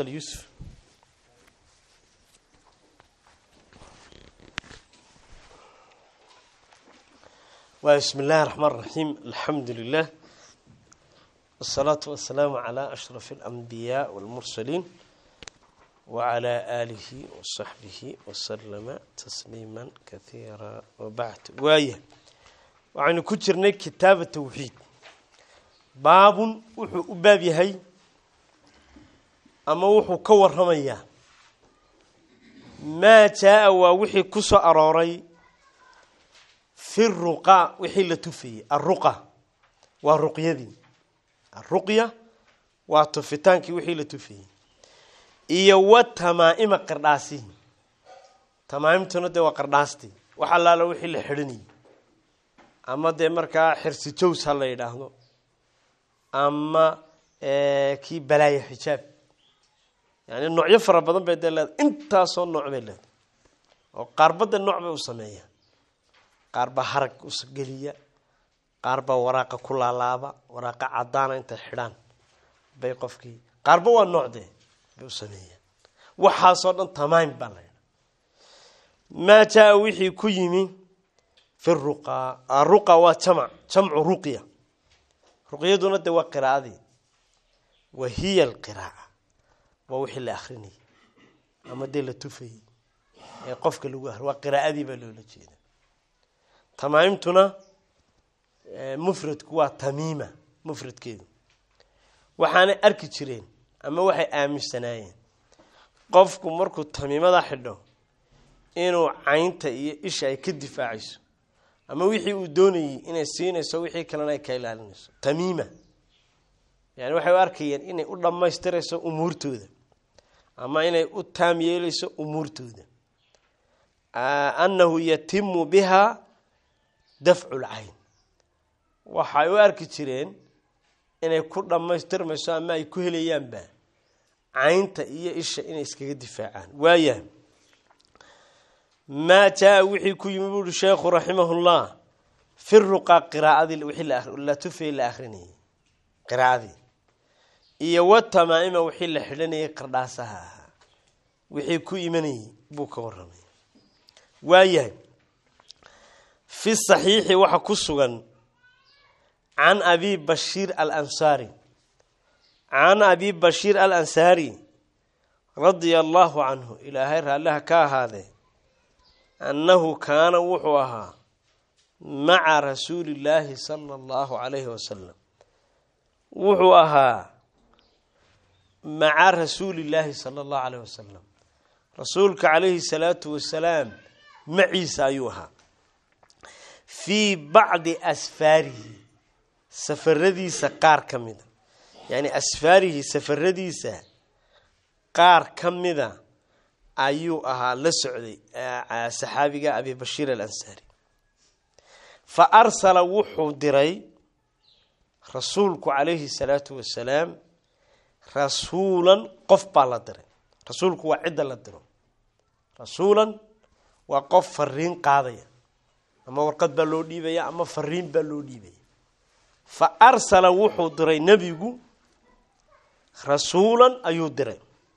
تفضل يوسف بسم الله الرحمن الرحيم الحمد لله والصلاة والسلام على أشرف الأنبياء والمرسلين وعلى آله وصحبه وسلم تسليما كثيرا وبعد وايه waxaynu ku jirnay kitaaba tawxiid baabun wuxuu u baab yahay ama wuxuu ka waramayaa maa jaa-a waa wixii ku soo arooray fi ruqa wixii la tufayey aruqa waa ruqyadii aruqya waa tufitaankii wixii la tufayey iyo wa tamaa-ima qardhaasihi tamaaimtuna dee waa qardhaastii wax allaala wixii la xidhanayay ama dee markaa xirsi jows ha la yidhaahdo ama kii balaaya xijaab yani noocyo fara badan bay dee leedahay intaasoo nooc bay leedahay oo qaarbadda nooc bay u sameeyaa qaar baa harag usgeliya qaar baa waraaqa ku laalaaba waraaqa cadaana intay xidhaan bay qofkii qaarba waa noocdee bay u sameeyaan waxaasoo dhan tamaim baa la yidhaha maa jaa wixii ku yimi fi ruqa aruqa waa jamc jamcu ruqya ruqyaduna de waa qiraa'adii wa hiya alqiraaca waa wixii la akrinayay ama dee la tufayey ee qofka lagu ahri waa qiraa'adii baa loola jeeda tamaaimtuna mufradku waa tamiima mufradkeedu waxaanay arki jireen ama waxay aaminsanaayeen qofku markuu tamiimada xidho inuu caynta iyo isha ay ka difaacayso ama wixii uu doonayey inay siinayso wixii kalena ay ka ilaalinayso tamiima yani waxay u arkayeen inay u dhammaystirayso umuurtooda ama inay u taam yeelayso umuurtooda annahu yatimu biha dafcu lcayn waxay u arki jireen inay ku dhammaystirmayso ama ay ku helayaanba caynta iyo isha inay iskaga difaacaan waayahay maa jaa wixii ku yimi buuhi sheekhu raximahullah fi ruqa qiraaadii wixii la tufayey la akrinayay qiraa'adii iyo wa tamaa-ima wixii la xidhanayay qardhaasaha ahaa wixii ku imanayay buu ka waramay waayahay fi saxiixi waxa ku sugan can abi bashiir alansaari can abi bashiir alansaari radia allahu canhu ilaahay raalliha ka ahaadee annahu kaana wuxuu ahaa maca rasuuli illaahi sala allahu calayhi wasalam wuxuu ahaa maca rasuulillaahi sala allahu calayhi wasalam rasuulka calayhi salaatu wasalaam maciisa ayuu ahaa fii bacdi asfaarihi safaradiisa qaar ka mida yani asfaarihi safaradiisa qaar ka mida ayuu ahaa la socday saxaabiga abi bashiir alansaari fa arsala wuxuu diray rasuulku calayhi salaatu wasalaam rasuulan qof baa la diray rasuulku waa cidda la diro rasuulan waa qof fariin qaadaya ama warqad baa loo dhiibaya ama fariin baa loo dhiibaya fa arsala wuxuu diray nebigu rasuulan ayuu diray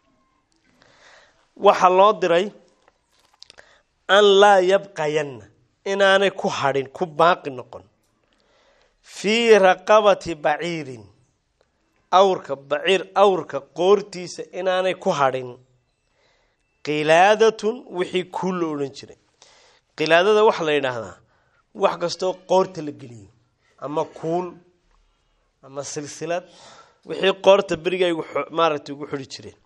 waxaa loo diray an laa yabqayanna inaanay ku hadhin ku baaqi noqon fii raqabati baciirin awrka baciir awrka qoortiisa inaanay ku hadhin qilaadatun wixii kuul la odhan jiray qilaadada waxaa la yidhaahdaa wax kastoo qoorta la geliyo ama kuul ama silsilad wixii qoorta beriga ay maaragtay ugu xidhi jireen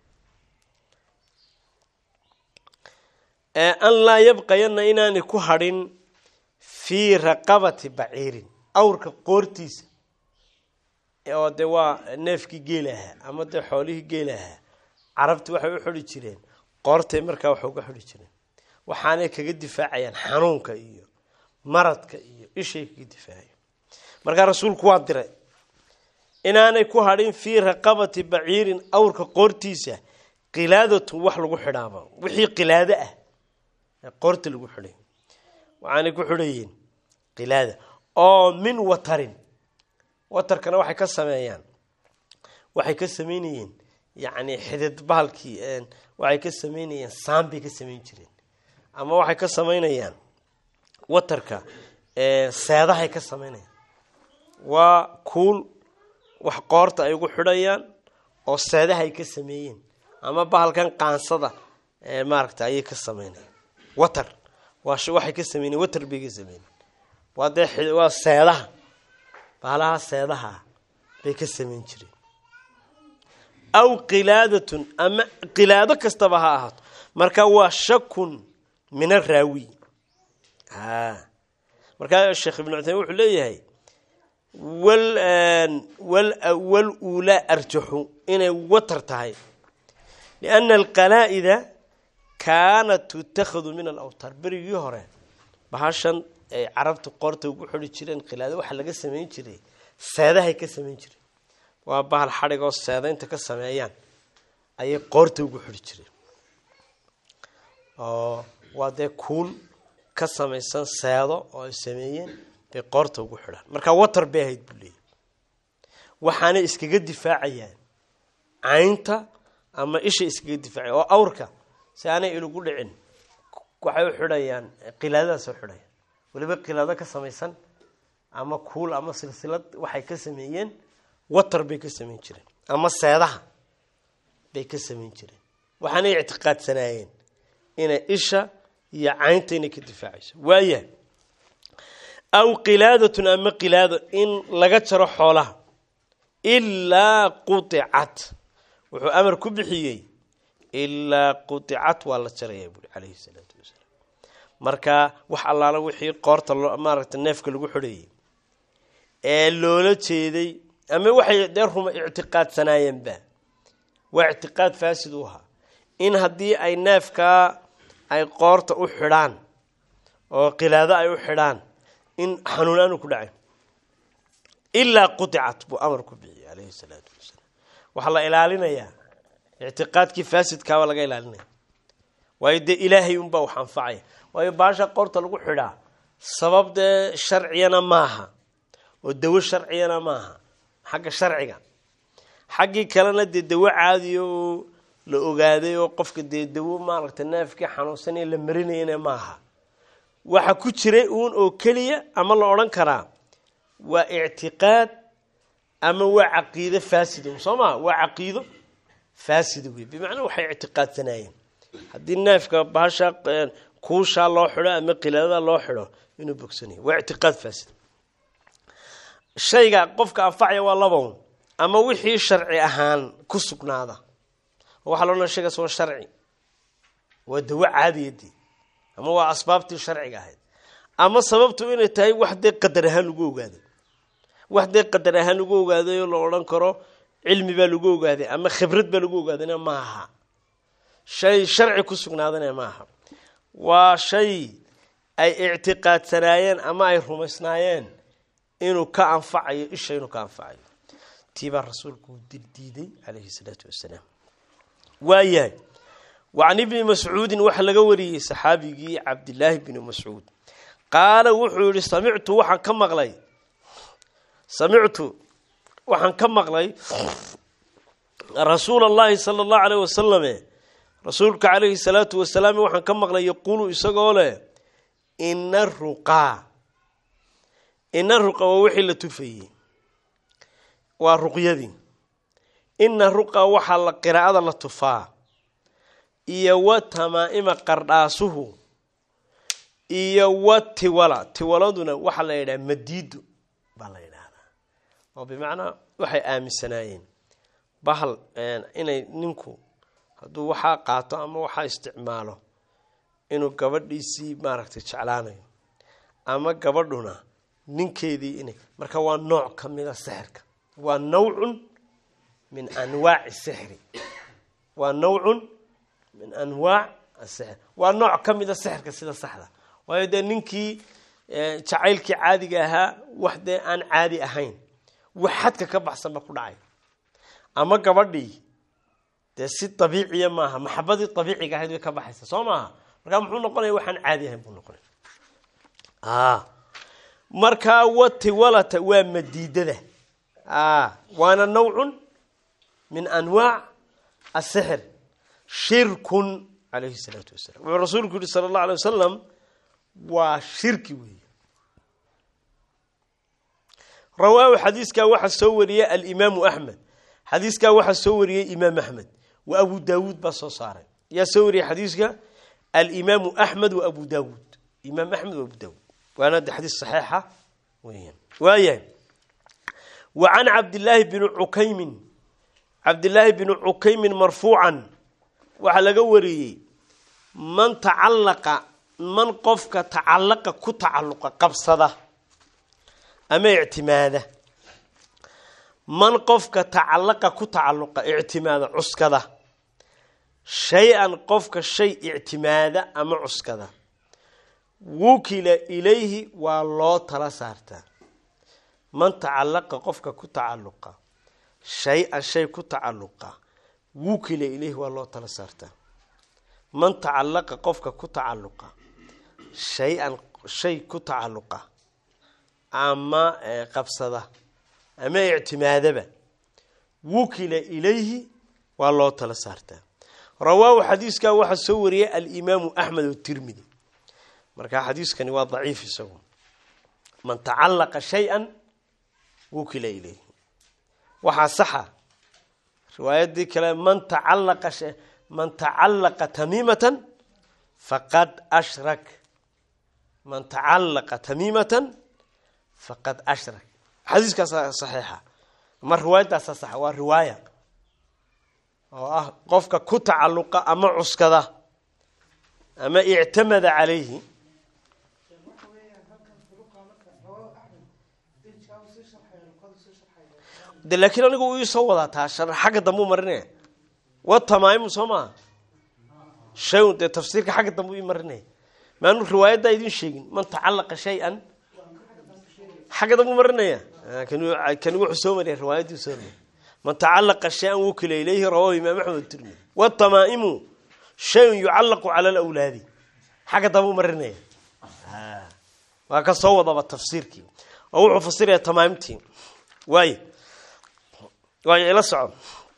an laa yabqayanna inaanay ku hadhin fii raqabati baciirin awrka qoortiisa oo dee waa neefkii geela ahaa ama dee xoolihii geela ahaa carabti waxay u xidhi jireen qoortay markaa wax uga xidhi jireen waxaanay kaga difaacayaan xanuunka iyo maradka iyo ishay kaga difaacayan markaa rasuulku waa diray inaanay ku hadhin fii raqabati baciirin awrka qoortiisa qilaadatun wax lagu xidhaaba wixii qilaado ah qoorta lagu xidhay waxaanay ku xidhayeen qilaada oo min watarin watarkana waxay ka sameeyaan waxay ka sameynayeen yacni xidid bahalkii waxay ka sameynayaan saan bay ka samayn jireen ama waxay ka samaynayaan watarka seedahay ka samaynayaan waa kuul wax qoorta ay ugu xidhayaan oo seedaha ay ka sameeyeen ama bahalkan qaansada maaragta ayay ka sameynayaan water waa waxay ka sameynayen water bay ka sameynayeen waa dee waa seedaha bahalaha seedaha bay ka samayn jireen aw qilaadatun ama qilaado kastaba ha ahaato marka waa shakun min araawi markaa sheekh ibnu cuthaymin wuxuu leeyahay wal uulaa arjaxu inay watar tahay lianna alqalaa'ida kaanat tutakhadu min alawtaar berigii hore bahashan ay carabta qoorta ugu xidhi jireen qilaado waxaa laga samayn jiray seedahay ka samayn jireen waa bahal xadhig oo seedaynta ka sameeyaan ayay qoorta ugu xidhi jireen oo waa dee kuul ka samaysan seedo oo ay sameeyeen bay qoorta ugu xidhaan marka watar bay ahayd buu leeyay waxaanay iskaga difaacayaan caynta ama isha iskaga difaacaya oo awrka si aanay ilugu dhicin waxay u xidhayaan qilaadadaas u xidhayaan weliba qilaado ka samaysan ama kuul ama silsilad waxay ka sameeyeen watar bay ka samayn jireen ama seedaha bay ka samayn jireen waxaanay ictiqaadsanaayeen inay isha iyo caynta inay ka difaacayso waaya aw qilaadatun ama qilaado in laga jaro xoolaha ilaa qudicat wuxuu amar ku bixiyey ilaa qudicat waa la jarayaa buuri calayhi salaatu wasalaam marka wax allaala wixii qoorta loo maaragta neefka lagu xidhayay ee loola jeeday ama waxay dee ruma ictiqaadsanaayeenba waa ictiqaad faasid u ahaa in haddii ay neefkaa ay qoorta u xidhaan oo qilaado ay u xidhaan in xanuun aanu ku dhacay ilaa qudicat buu amar ku bixiyey calayhi salaatu wasalaam waxaa la ilaalinayaa ictiqaadkii faasidkaaba laga ilaalinaya waayo dee ilaahay unbaa wax anfacaya waayo baasha qoorta lagu xidhaa sabab dee sharciyana maaha oo dawo sharciyana maaha xagga sharciga xaggii kalena dee dawo caadiya oo la ogaaday oo qofka dee dawo maaragta neefkii xanuunsanaya la marinayana maaha waxa ku jiray uun oo keliya ama la odhan karaa waa ictiqaad ama waa caqiido faasida soo maa waa caqiido faasida wey bimacnaa waxay ictiqaadsanaayeen haddii neefka bahasha kuushaa loo xidho ama qilaadada loo xidho inuu bogsanayo waa ictiqaad faasid shayga qofka anfacaya waa labaun ama wixii sharci ahaan ku sugnaada waxaa la odhanaya shaygaas waa sharci waa dawo caadiyadii ama waa asbaabtii sharciga ahayd ama sababtu inay tahay wax dee qadar ahaan lagu ogaaday wax dee qadar ahaan lagu ogaaday oo la odhan karo cilmi baa lagu ogaaday ama khibrad baa lagu ogaadayna maaha shay sharci ku sugnaadana maaha waa shay ay ictiqaadsanaayeen ama ay rumaysnaayeen inuu ka anfacayo isha inuu ka anfacayo tiibaa rasuulku uu dildiiday calayhi salaatu wasalaam waayahay wacan ibni mascuudin waxaa laga wariyey saxaabigii cabdilaahi bni mascuud qaala wuxuu yihi samictu waxaan ka maqlay samictu waxaan ka maqlay rasuula allahi sala allahu aleyh wasalame rasuulka calayhi salaatu wasalaam waxaan ka maqlay yaquulu isagoo leh ina ruqaa ina ruqa waa wixii la tufayey waa ruqyadii ina ruqa waxaa la qiraa'ada la tufaa iyo wa tamaa'ima qardhaasuhu iyo wa tiwala tiwaladuna waxaa la yidhaha madiido baa la yidhaahdaa oo bimacnaa waxay aaminsanaayeen bahal inay ninku hadduu waxaa qaato ama waxaa isticmaalo inuu gabadhiisii maaragtay jeclaanayo ama gabadhuna ninkeedii inay marka waa nooc ka mida sixirka waa nawcun min anwaaci sixri waa nawcun min anwaac asixr waa nooc ka mida sixirka sida saxda waayo dee ninkii jacaylkii caadiga ahaa wax dee aan caadi ahayn wax xadka ka baxsanba ku dhacay ama gabadhii dee si dabiiciya maaha maxabadii dabiiciga ahayd way ka baxaysa soo maaha markaa muxuu noqonaya waxaan caadi ahayn buu noqonaya markaa watiwalata waa madiidada waana nawcun min anwaac asixir shirkun calayhi salaatu wasalam wuxuu rasuulku yihi sala allahu alay wasalam waa shirki weeye rawaahu xadiiskaa waxaa soo wariyey alimaamu axmed xadiiskaa waxaa soo wariyey imaam axmed wa abu daawuud baa soo saaray yaa soo wariyey xadiiska alimaamu axmed wa abu daawuud imaam axmed wa abu daawuud waana de xadiis saxiixa weeyaan waayahay wa can cabdillaahi bni cukaymin cabdillaahi bni cukaymin marfuucan waxaa laga wariyey man tacallaqa man qofka tacallaqa ku tacalluqa qabsada ama ictimaada man qofka tacallaqa ku tacalluqa ictimaada cuskada shay-an qofka shay ictimaada ama cuskada wukila ilayhi waa loo tala saartaa man tacallaqa qofka ku tacalluqa shay-an shay ku tacalluqa wukila ilayhi waa loo tala saartaa man tacallaqa qofka ku tacalluqa shay-an shay ku tacalluqa ama qabsada ama ictimaadaba wukila ilayhi waa loo tala saartaa rawaahu xadiiskaa waxaa soo wariyay alimaamu axmed otirmidi marka xadiiskani waa daciif isagu man tacallaqa shay-an wukila ilayhi waxaa saxa riwaayadii kale man tacallaqa man tacallaqa tamiimatan faqad ashrak man tacallaqa tamiimatan faqad ashrak xadiiskaasa saxiixa ama riwaayaddaasa saxa waa riwaaya oo ah qofka ku tacalluqa ama cuskada ama ictamada calayhi de laakiin anigu uu iisoo wadaa taa xagga dambe u marinaya wa tamaayimu soo maaha shay-un dee tafsiirka xagga dambe u ii marinaya maanu riwaayaddaa idin sheegin man tacallaqa shay-an xagga dambe u marinaya kani wuxuu soo mariya riwaayadii soo mariya man tacallaqa shay-an wukila ilayhi rawahu imaam axmed tirmidi watamaa'imu shayun yucallaqu cala alawlaadi xagga dambe u marinaya waa ka soo wadaba tafsiirkii oo wuxuu fasiraya tamaamtii waay waay ila soco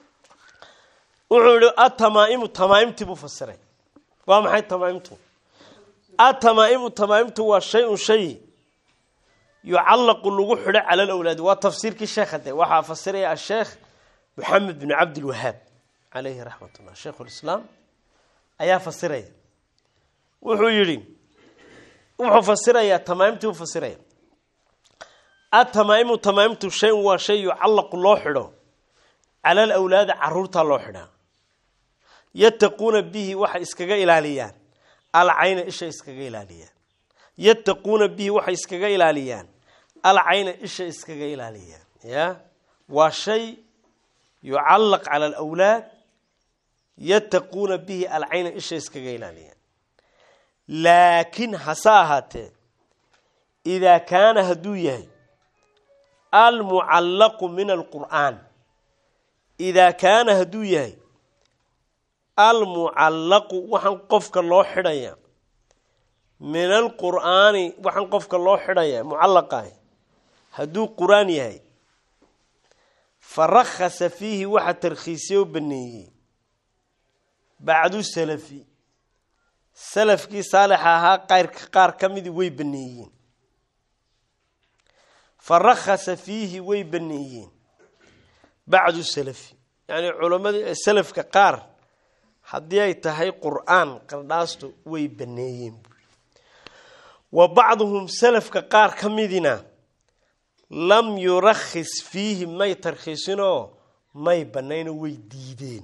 wuxuu yihi atamaa'imu tamaaimtii buu fasiray waa maxay tamaaimtu atamaa'imu tamaaimtu waa shay-un shay yucallaqu lagu xidho cala alawlaadi waa tafsiirkii sheekha de waxaa fasiraya asheekh moxamed bin cabdilwahaab calayhi raxmat ullah sheikhu lislaam ayaa fasiraya wuxuu yihi wuxuu fasirayaa tamaaimtii u fasiraya atamaa'imu tamaaimtu shay-un waa shay yucallaqu loo xidho cala alawlaadi caruurtaa loo xidhaa yattaquuna bihi waxay iskaga ilaaliyaan alcayna isha iskaga ilaaliyaan yattaquuna bihi waxay iskaga ilaaliyaan alcayna isha iskaga ilaaliyaan ya waa shay yucallaq cala alawlaad yattaquuna bihi alcayna isha iskaga ilaaliyaan laakiin hase ahaatee idaa kaana hadduu yahay almucallaqu min alqur'aan idaa kaana hadduu yahay almucallaqu waxaan qofka loo xidhaya min alqur'aani waxaan qofka loo xidhaya mucallaqahi hadduu qur-aan yahay fa rakhasa fiihi waxa tarkhiisye u baneeyey bacdu salafi salafkii saalixa ahaa qayrka qaar ka midii way baneeyeen fa rakhasa fiihi way baneeyeen bacdu salafi yacni culammadii salafka qaar haddii ay tahay qur-aan qardhaastu way baneeyeen wa bacduhum salafka qaar ka midina lam yurakhis fiihi may tarkhiisinoo may banaynoo way diideen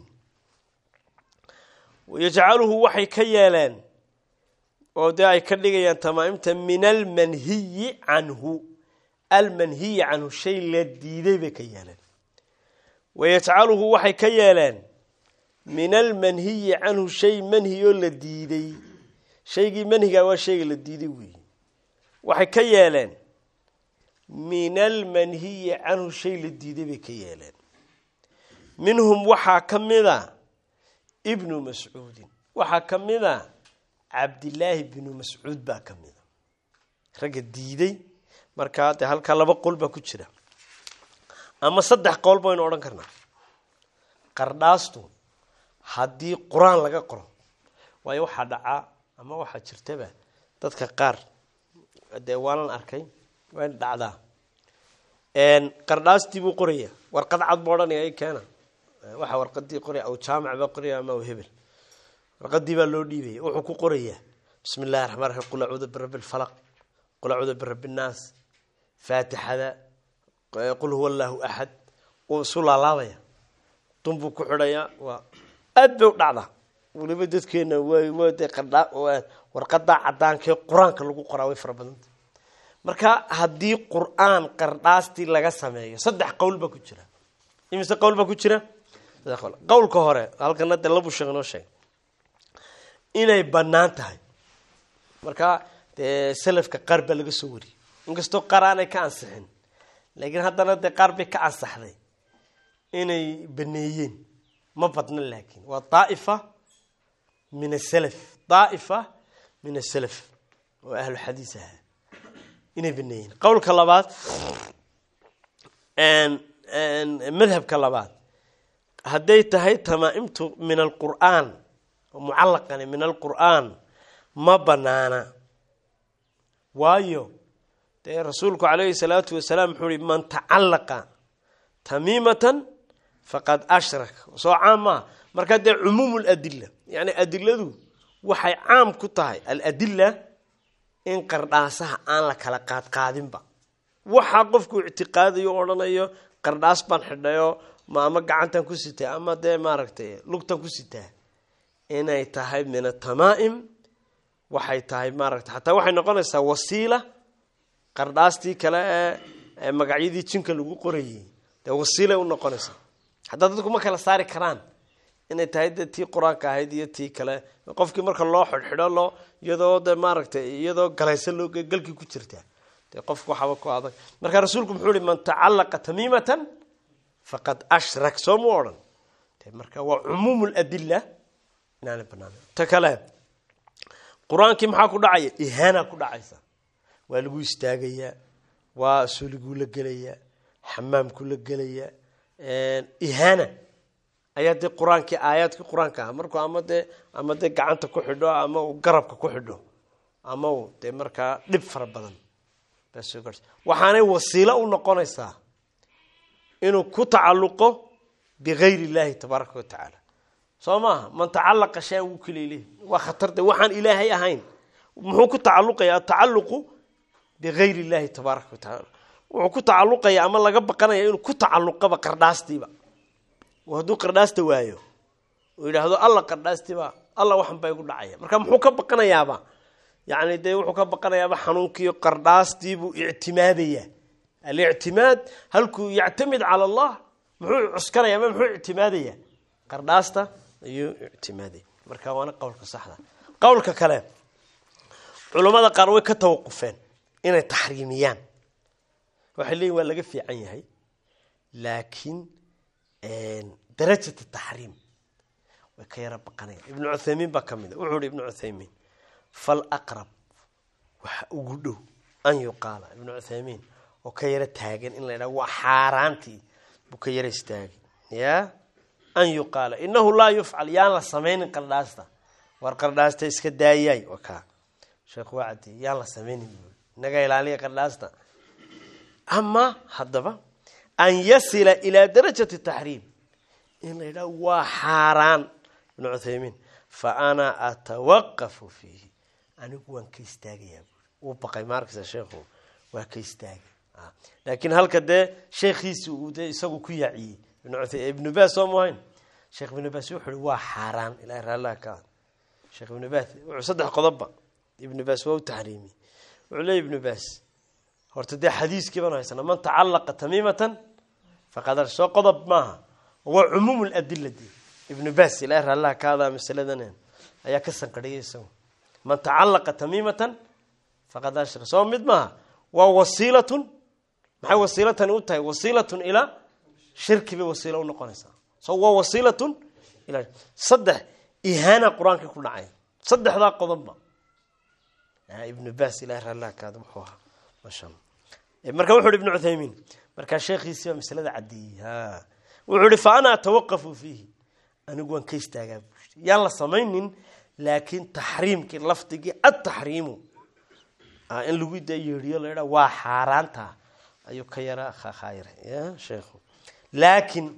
yajcaluhu waxay ka yeeleen oo dee ay ka dhigayaan tamaaimta min almanhiyi canhu almanhiyi canhu shay la diiday bay ka yeeleen wayajcaluhu waxay ka yeeleen min almanhiyi canhu shay manhiyoo la diiday shaygii manhigaa waa shayga la diiday weeye waxay ka yeeleen min almanhiyi canhu shay la diiday bay ka yeeleen minhum waxaa ka mida ibnu mascuudin waxaa ka mida cabdilaahi bnu mascuud baa ka mida ragga diiday markaa dee halkaa laba qol baa ku jira ama saddex qowl baynu odhan karnaa qardhaastu haddii qur-aan laga qoro waayo waxaa dhacaa ama waxaa jirtaba dadka qaar dee waanan arkay wayna dhacdaa qardhaastii buu qoraya warqad cad buu odhanaya i keena waxa warqadii qoraya aw jaamac baa qoraya ama aw hebel warqadii baa loo dhiibaya wuxuu ku qorayaa bismi illahi raxmaan raxiim qul acuudu birabbi lfalaq qul acuudu birabbi nnaas faatixada qul huwa allaahu axad uu isu laalaabaya dunbuu ku xidhayaa waa aad bay u dhacdaa weliba dadkeena wde qardha warqadaa cadaankee qur-aanka lagu qoraa way fara badanta marka haddii qur-aan qardhaastii laga sameeyo saddex qowl baa ku jira imise qowl baa ku jira saddex qowl qowlka hore halkana de labu sheeg noo sheeg inay bannaan tahay marka dee salafka qaar baa laga soo wariyey inkastoo qaar aanay ka ansixin laakiin haddana dee qaar bay ka ansaxday inay baneeyeen ma badna laakiin waa daaifa min asalaf daaifa min asalaf oo ahlu xadiis ahaa inay baneeyeen qowlka labaad madhabka labaad hadday tahay tamaaimtu min alqur'aan mucalaqani min alqur'aan ma banaana waayo dee rasuulku calayhi salaatu wasalaam wuxuu ihi man tacalaqa tamiimatan faqad ashrak soo caam maaha markaa dee cumuum ladila yani adiladu waxay caam ku tahay aladila in qardhaasaha aan la kala qaadqaadinba waxaa qofku ictiqaadayo o odhanayo qardhaas baan xidhayo ma ama gacantan ku sitaa ama dee maaragtay lugtan ku sitaa inay tahay min atamaa'im waxay tahay maaragtay xataa waxay noqonaysaa wasiila qardhaastii kale ee magacyadii jinka lagu qorayay dee wasiilay u noqonaysaa haddaa dadku ma kala saari karaan inay tahay dee tii qur-aanka ahayd iyo tii kale qofkii marka loo xidhxidho loo iyadoo de maaragtay iyadoo galaysa loo galkii ku jirta dee qofku waxaba ku adag marka rasuulku muxuu ihi man tacalaqa tamiimatan faqad ashrak soo mu odhan marka waa cumuum ladila inaana banaan ta kale qur-aankii maxaa ku dhacaya ihaana ku dhacaysa waa lagu istaagayaa waa suliguu la gelayaa xamaamku la gelayaa ihaana ayaa dee qur-aankii aayaadkii qur-aanka ah markuu ama dee ama dee gacanta ku xidho ama uu garabka ku xidho ama uu dee markaa dhib fara badan baa soo gaarsa waxaanay wasiilo u noqonaysaa inuu ku tacalluqo bigayr illahi tabaaraka wa tacaala soo maaha man tacalaqa shay wuu kaleleh waa khatar de waxaan ilaahay ahayn muxuu ku tacaluqaya atacaluqu bigayr illahi tabaaraka wa tacaala wuxuu ku tacaluqaya ama laga baqanaya inuu ku tacaluqaba qardhaastiiba hadduu qardhaasta waayo uu yidhaahdo alla qardhaastiiba alla waxan baa igu dhacaya marka muxuu ka baqanayaaba yani dee wuxuu ka baqanayaaba xanuunkiiyo qardhaastiibuu ictimaadaya alictimaad halkuu yactamid cala allah muxuu cuskanaya ama muxuu ictimaadaya qardhaasta ayuu ictimaadaya marka waana qowlka saxda qowlka kale culammada qaar way ka tawaqufeen inay taxriimiyaan waxay leeyihin waa laga fiican yahay laakiin darajat taxriim way ka yaro baqanaya ibnu cuthaymiin baa ka mid a wuxuu ihi ibnu cuthaymiin falaqrab waxa ugu dhow an yuqaala ibnu cuthaymiin oo ka yaro taagan in la yidhaha waa xaaraantii buu ka yaro istaagay ya an yuqaala inahu laa yufcal yaan la samaynin qardhaasta war qardhaasta iska daayaay waa kaa sheekh waa caddeey yaan la samaynin inaga ilaaliya qardhaasta ama haddaba an yasila ilaa darajati taxriim in la yidhaha waa xaaraan ibnu cuthaymiin fa ana atawaqafu fiihi anigu waan ka istaagayaa buuri wuu baqay maarkasa sheekhu waa ka istaagay laakiin halka dee sheekhiisi uu dee isagu ku yaaciyey ibnu baas soo muhayn sheekh ibnu baas wuxu uhi waa xaaraan ilahay raallaha ka sheekh ibnu baas wuxuu saddex qodobba ibnu baas waa u taxriimiyey wuxuu leey ibnu baas horta dee xadiiskii baan haysana man tacalaqa tamiimatan faqad soo qodob maaha waa cumuum ladila de ibnu baas ilahay raallaha kaadaa masaladan ayaa ka sanqadhiyay isagu man tacalaqa tamiimatan faqad ashra soo mid maaha waa wasiilatun maxay wasiilatani u tahay wasiilatun ilaa shirki bay wasiilo unoqonaysaa so waa wasiilatun ilaa saddex ihaana qur-aanka ku dhacay saddexdaa qodobba ibnu baas ilahay raallaha kaada muxuu ahaa masha marka wuxu uhi ibnu cuthaymiin markaa sheekhiisii baa masalada caddeeyey wuxuu ihi fa ana atawaqafu fiihi anigu waan ka istaagaa buu yidhi yaan la samaynin laakiin taxriimkii lafdigii adtaxriimu in lagu da yeedhiyo la yidhaa waa xaaraanta ayuu ka yara khayra ya sheekhu laakiin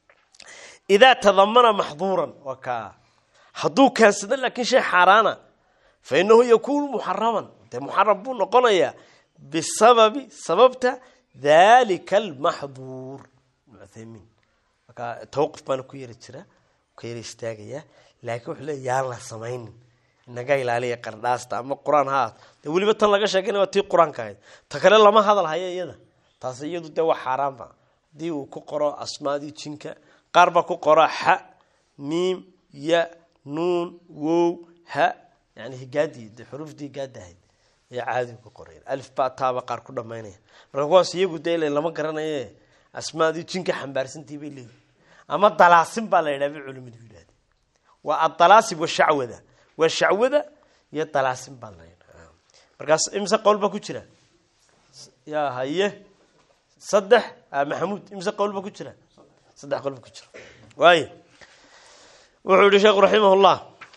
idaa tadamana maxduuran waa kaa hadduu keensado laakiin shay xaaraana fa inahu yakuunu muxaraman dee muxaram buu noqonayaa bisababi sababta dalika almaxduur muthaymiin markaa tawqif baana ku yari jira ka yara istaagaya laakiin wuxuu leey yaan la samaynin inaga ilaaliya qardhaasta ama qur-aan ha aad dee weliba tan laga sheekayna waa tii qur-aanka ahayd ta kale lama hadal hayo iyada taas iyadu dee waa xaaraanba haddii uu ku qoro asmaadii jinka qaar baa ku qora xa miim ya nuun wow ha yani higaadii de xuruufdii higaada ahayd ayaa caadi ku qoray alif ba taaba qaar ku dhamaynaya marka kuwaas iyagu dee ila lama garanaye asmaadii jinka xambaarsantii bay leeyihin ama dalaasin baa la yidhaha bay culimadu yidhahde waa adalaasib washacwada waa shacwada iyo dalaasin baa la yidhaha markaas imse qowl baa ku jira ya haye saddex maxamuud imse qowl baa ku jira saddex qowl baa ku jira waayo wuxuu yihi sheekhu raximah llah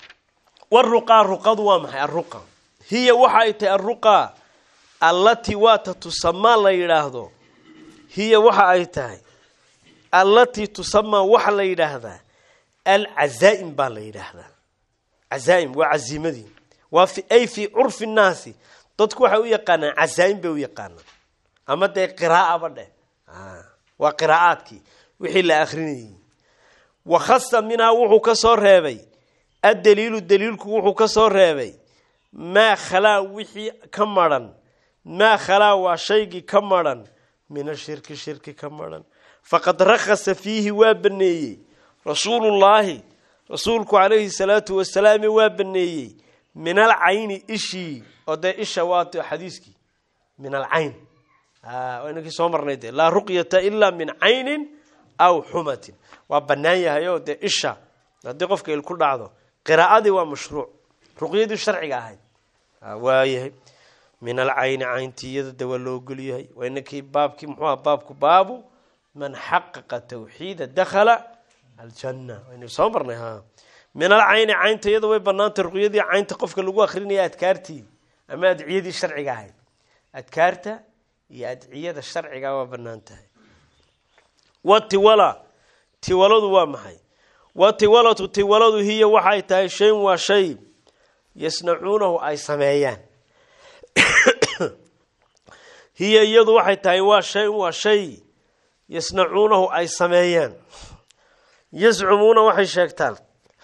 waruqaa ruqadu waa maxay aruqa hiya waxa ay tahay aruqa allatii waata tusamaa la yidhaahdo hiya waxa ay tahay allatii tusamaa waxa la yidhaahdaa alcazaa'im baa la yidhaahdaa cazaa'im waa caziimadii waa ay fii curfi nnaasi dadku waxay u yaqaanaan cazaa'im bay u yaqaanaan ama dee qiraa'aba dheh waa qiraa'aadkii wixii la akrinayay wakhasa minhaa wuxuu ka soo reebay addaliilu daliilku wuxuu ka soo reebay maa khalaa wixii ka madhan maa khalaa waa shaygii ka madhan min ashirki shirki ka madhan faqad rakhasa fiihi waa baneeyey rasuulullaahi rasuulku calayhi salaatu wasalaam waa baneeyey min alcayni ishii oo dee isha waat xadiiskii min alcayn inakii soo marnay de laa ruqyata ilaa min caynin aw xumatin waa banaan yahay oo dee isha haddii qofka il ku dhacdo qiraa'adii waa mashruuc ruqyadii sharciga ahayd waayahay min alcayni cayntii iyada de waa loo ogol yahay waa inakii baabkii muxuu aha baabku baabu man xaqaqa tawxiida dakhala aljanna wayna soo marnay ha min alcayni caynta iyada way banaantay ruqyadii caynta qofka lagu akrinaya adkaartii ama adciyadii sharciga ahayd adkaarta iyo adciyada sharciga waa banaan tahay watiwala tiwaladu waa maxay watiwalatu tiwaladu hiya waxay tahay shayn waa shay yasnacuunahu ay sameeyaan hiya iyadu waxay tahay waa shay waa shay yasnacuunahu ay sameeyaan yazcumuuna waxay sheegtaan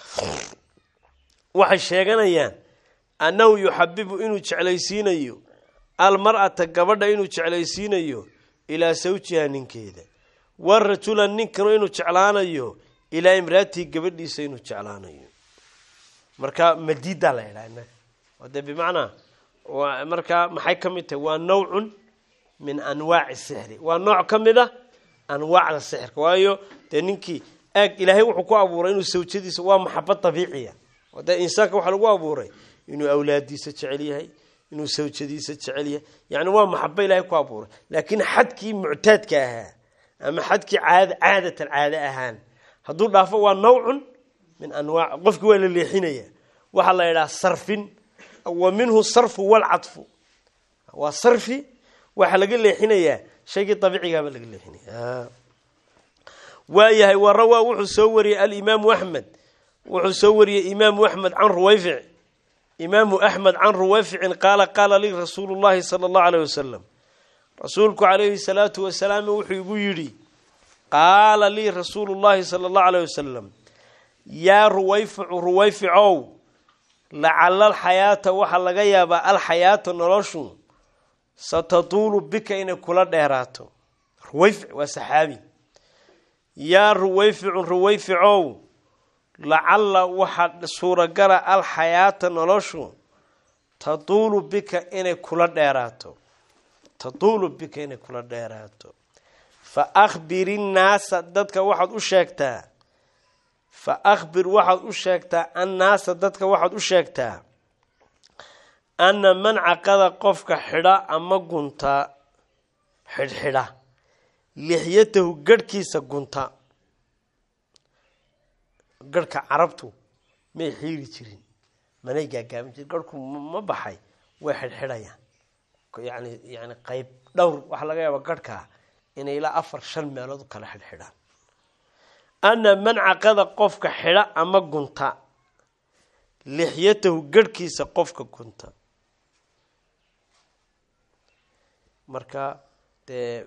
waxay sheeganayaan annahu yuxabibu inuu jeclaysiinayo almar'ata gabadha inuu jeclaysiinayo ilaa sawjiha ninkeeda warajula ninkanu inuu jeclaanayo ilaa imraatii gabadhiisa inuu jeclaanayo marka madiidaa la yidhaha inaga oo dee bimacnaa markaa maxay ka mid tahay waa nawcun min anwaaci sixri waa nooc ka mid a anwaacda sixirka waayo dee ninkii aag ilaahay wuxuu ku abuuray inuu sawjadiisa waa maxabad dabiiciya oo dee insaanka waxaa lagu abuuray inuu awlaadiisa jecel yahay inuu sawjadiisa jecel yahay yani waa maxabo ilaahay ku abuuray laakiin xadkii muctaadka ahaa ama xadkii caad caadatan caade ahaan hadduu dhaafo waa nawcun min anwaac qofki waa la leexinaya waxaa la yidhaha sarfin wa minhu sarfu walcadfu waa sarfi waxaa laga leexinayaa shaygii dabiicigaaba laga leexinaya waayahay wa rawaa wuxuu soo wariyey alimaamu axmed wuxuu soo wariyey imaamu axmed can ruwayfic imaamu axmed can ruwayficin qaala qaala lii rasuulu llahi sala allahu aleyh wasalam rasuulku calayhi salaatu wasalaam wuxuu igu yidhi qaala lii rasuulu llahi sala allahu aleyh wasalam yaa ruwayficu ruwayficow lacala alxayaata waxaa laga yaabaa alxayaata noloshu satatuulu bika inay kula dheeraato ruwayfic waa saxaabi yaa ruwayficun ruwayficow lacalla waxaa suuragala alxayaata noloshu tatuulu bika inay kula dheeraato tatuulu bika inay kula dheeraato fa akhbiri nnaasa dadka waxaad u sheegtaa fa akhbir waxaad u sheegtaa annaasa dadka waxaad u sheegtaa anna man caqada qofka xidha ama gunta xidhxidha lixyatahu garhkiisa gunta garhka carabtu may xiiri jirin manay gaagaaban jirin garhku ma baxay way xidhxidhayaan yani yani qayb dhowr waxaa laga yaaba garhkaa inay ilaa afar shan meelood u kala xidhxidhaan ana man caqada qofka xidha ama gunta lixyatahu garhkiisa qofka gunta marka dee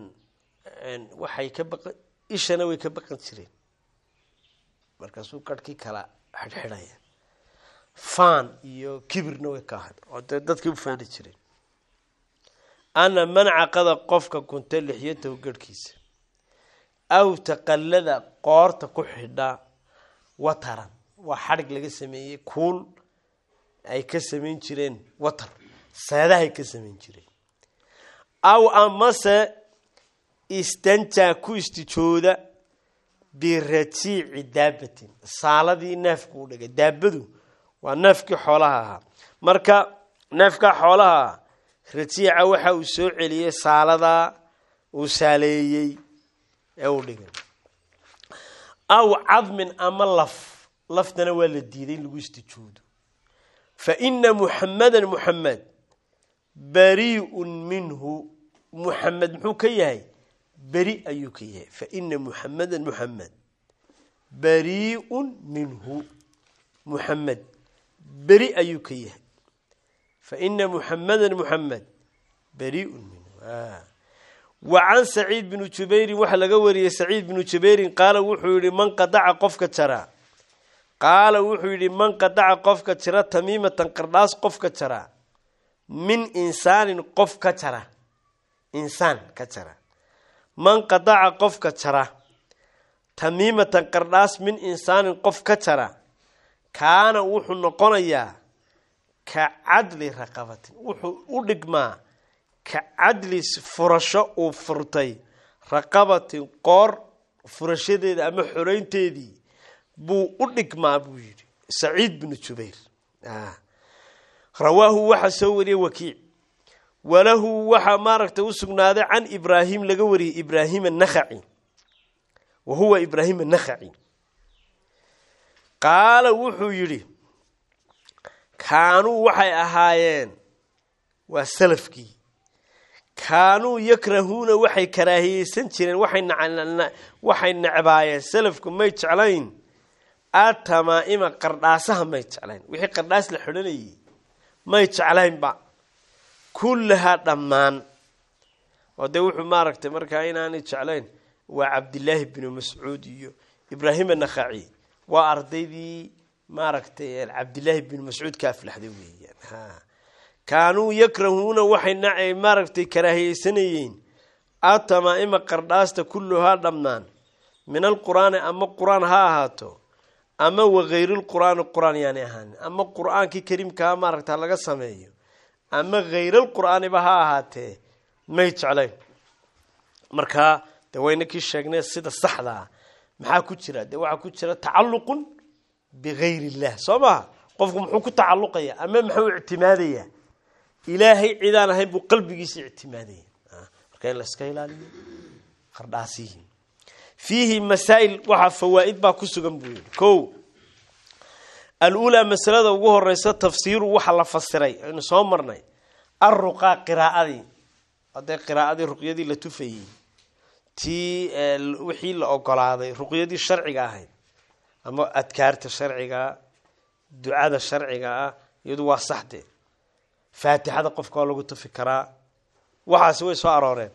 waxay ka baqan ishana way ka baqan jireen markaasuu garhkii kala xidhxidhaya faan iyo kibirna way ka ahayd oo dee dadkii u faani jireen ana man caqada qofka gunta lixyatahu garhkiisa aw taqallada qoorta ku xidha wataran waa xadhig laga sameeyey kuul ay ka samayn jireen watar seedahay ka samayn jireen aw amase istanjaa ku istijooda birajiici daabatin saaladii neefku u dhigay daabadu waa neefkii xoolaha ahaa marka neefkaa xoolaha ah rajiica waxa uu soo celiyey saaladaa uu saaleeyey ee uu dhigay aw cadmin ama laf laftana waa la diiday in lagu istijoodo fa ina muxamedan muxamed bariiun minhu muxamed muxuu ka yahay beri ayuu ka yahay fa ina muxamedan muxamed bariiun minhu muxamed beri ayuu ka yahay fa ina muxamedan muxamed bariiun minhu wa can saciid binu jubeyrin waxaa laga wariyey saciid binu jubeyrin qaala wuxuu yihi man qadaca qofka jara qaala wuxuu yidhi man qadaca qofka jira tamiimatan qardhaas qofka jara min insaanin qof ka jara insaan ka jara man qadaca qofka jara tamiimatan qardhaas min insaanin qof ka jara kaana wuxuu noqonayaa ka cadli raqabatin wuxuu u dhigmaa ka cadli furasho uu furtay raqabatin qoor furashadeeda ama xoreynteedii buu u dhigmaa buu yidhi saciid binu jubayr rawaahu waxaa soo wariyey wakiic walahu waxaa maaragtay u sugnaaday can ibraahim laga wariyey ibraahim anakhaci wa huwa ibraahim anakhaci qaala wuxuu yidhi kaanuu waxay ahaayeen waa salafkii kaanuu yakrahuuna waxay karaahiyeysan jireen waxay necbaayeen salafku may jeclayn atamaa'ima qardhaasaha may jeclayn wixii qardhaas la xidhanayay may jeclaynba kullahaa dhammaan oo dee wuxuu maaragtay markaa inaanay jeclayn waa cabdilaahi binu mascuud iyo ibraahim anakhaci waa ardaydii maaragtay cabdilaahi binu mascuud ka aflaxday weeyaan kaanuu yakrahuuna waxay maaragtay karaahiyeysanayeen atamaa'ima qardhaasta kulluhaa dhammaan min alqur'aani ama qur-aan ha ahaato ama wagayrilqur'aani qur-aan yaanay ahaanin ama qur-aankii kariimkaa maaragta laga sameeyo ama hayrilqur'aaniba ha ahaatee may jeclayn markaa dee wayna kii sheegnay sida saxdaa maxaa ku jira dee waxaa ku jira tacalluqun bigayr illah soo maha qofku muxuu ku tacalluqaya ama muxuu ictimaadayaa ilaahay cidaan ahayn buu qalbigiisa ictimaadaya marka in laska ilaaliyo qardhaasihi fiihi masaa'il waxaa fawaa'id baa ku sugan buu yihi ko aluulaa masalada ugu horeysa tafsiiru waxa la fasiray aynu soo marnay alruqaa qiraa'adii hadee qiraa'adii ruqyadii la tufayey tii wixii la ogolaaday ruqyadii sharciga ahayd ama adkaarta sharciga ducada sharciga ah iyadu waa saxde faatixada qofka waa lagu tufi karaa waxaasi way soo arooreen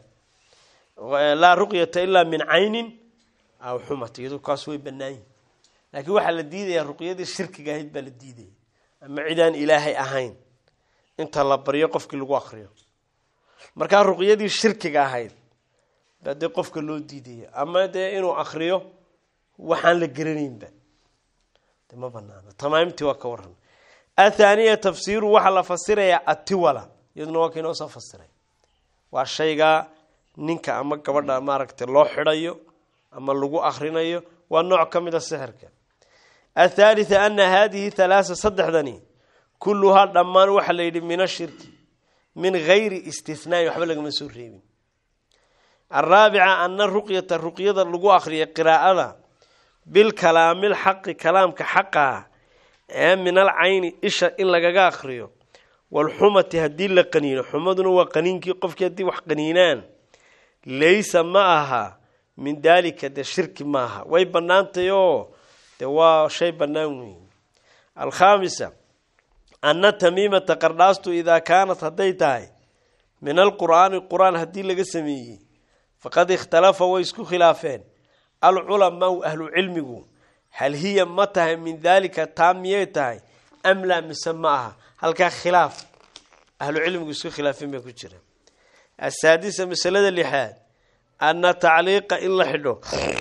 laa ruqyata ilaa min caynin aw xumat iyadu kaas way banaayihin laakiin waxaa la diidayaa ruqyadii shirkiga ahayd baa la diidaya ama cidaan ilaahay ahayn inta la baryo qofkii lagu akriyo markaa ruqyadii shirkiga ahayd baa dee qofka loo diidaya ama dee inuu akriyo waxaan la geranaynba de ma banaano tamaamtii waa ka waran athaaniya tafsiiru waxaa la fasirayaa atiwala iyaduna waa kainoo soo fasiray waa shaygaa ninka ama gabadha maaragtay loo xidhayo ama lagu akrinayo waa nooc ka mid a sixirka athaalitha ana haadihi halaasa saddexdani kulluhaa dhammaan waxaa la yidhi min ashirki min gayri istihnaai waxba lagama soo reebin araabica ana ruqyata ruqyada lagu akriya qiraa'ada bilkalaamilxaqi kalaamka xaqaa ee min al cayni isha in lagaga akriyo walxumati haddii la qaniino xumaduna waa qaniinkii qofkii haddii wax qaniinaan laysa ma aha min daalika dee shirki maaha way bannaantay oo dee waa shay bannaan weyn alkhaamisa anna tamiimata qardhaastu idaa kaanat hadday tahay min alqur'aani qur-aan haddii laga sameeyey faqad ikhtalafa way isku khilaafeen alculamaau ahlu cilmigu hal hiya ma tahay min daalika taa miyay tahay am laa mise ma aha halkaa khilaaf ahlu cilmigu isku khilaafeen bay ku jira asaadisa masalada lixaad anna tacliiqa in la xidho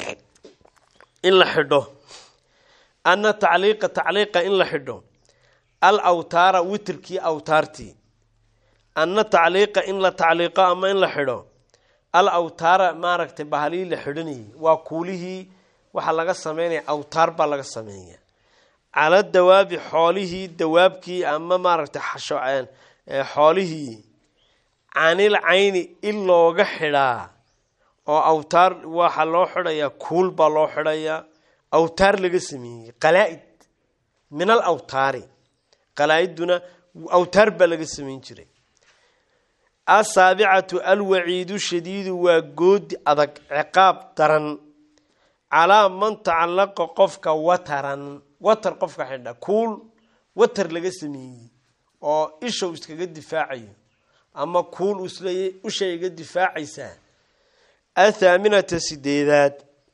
in la xidho anna tacliiqa tacliiqa in la xidho al awtaara witrkii awtaartii anna tacliiqa in la tacliiqo ama in la xidho al awtaara maaragtay bahalii la xidhanayay waa kuulihii waxaa laga sameynaya awtaar baa laga sameeya cala dawaabi xoolihii dawaabkii ama maaragtay xoolihii canil cayni in looga xidhaa oo awtaar waxaa loo xidhayaa kuul baa loo xidhayaa awtaar laga sameeyey qalaa-id min al awtaari qalaa-iduna awtaar baa laga sameyn jiray asaabicatu alwaciidu shadiidu waa goodi adag ciqaab daran calaa man tacalaqa qofka wataran watar qofka xidha kuul watar laga sameeyey oo ishow iskaga difaacayo ama kuul isleeyay ushay iga difaacaysaa athaaminata sideedaad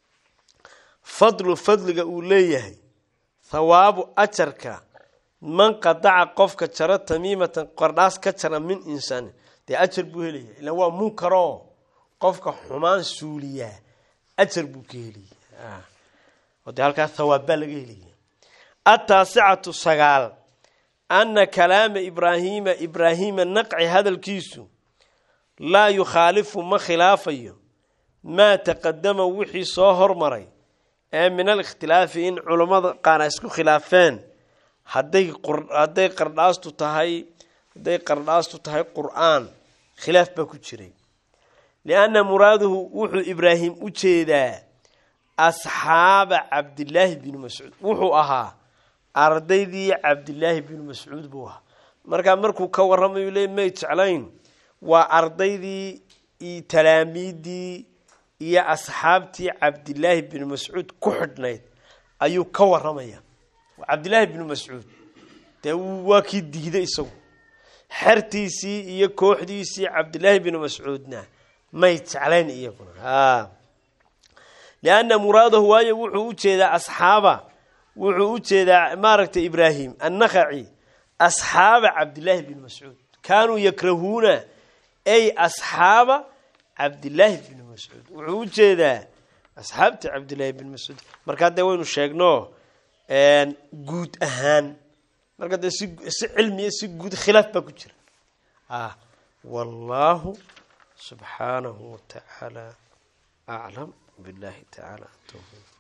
fadlu fadliga uu leeyahay thawaabu ajarka man qadaca qofka jaro tamiimatan qardhaas ka jara min insaanin dee ajar buu helaya ila waa munkaroo qofka xumaan suuliyaa ajar buu ka helaya oo dee halkaa thawaab baa laga helaya ataasicatu sagaal anna kalaama ibraahiima ibraahiima naqci hadalkiisu laa yukhaalifu ma khilaafayo maa taqadama wixii soo hormaray ee min alikhtilaafi in culammada qaar ay isku khilaafeen hadday hadday qardhaastu tahay hadday qardhaastu tahay qur-aan khilaaf baa ku jiray lianna muraaduhu wuxuu ibraahim u jeedaa asxaaba cabdilaahi binu mascuud wuxuu ahaa ardaydii cabdilaahi binu mascuud buu ahaa markaa markuu ka warramayu le may jeclayn waa ardaydii iyo talaamiiddii iyo asxaabtii cabdilaahi binu mascuud ku xidhnayd ayuu ka waramaya cabdilaahi binu mascuud dee waa kii diiday isagu xertiisii iyo kooxdiisii cabdilaahi binu mascuudna may jeclayn iyaguna lianna muraadahu waayo wuxuu u jeedaa asxaaba wuxuu u jeedaa maaragtay ibraahim annakhaci asxaaba cabdilaahi binu mascuud kaanuu yakrahuuna ay asxaaba cabdilaahi binu mascuud wuxuu u jeedaa asxaabta cabdilaahi binu mascuud markaa dee waynu sheegno guud ahaan marka dee si si cilmiya si guud khilaaf baa ku jira wallahu subxaanahu watacaala aclam billahi tacaala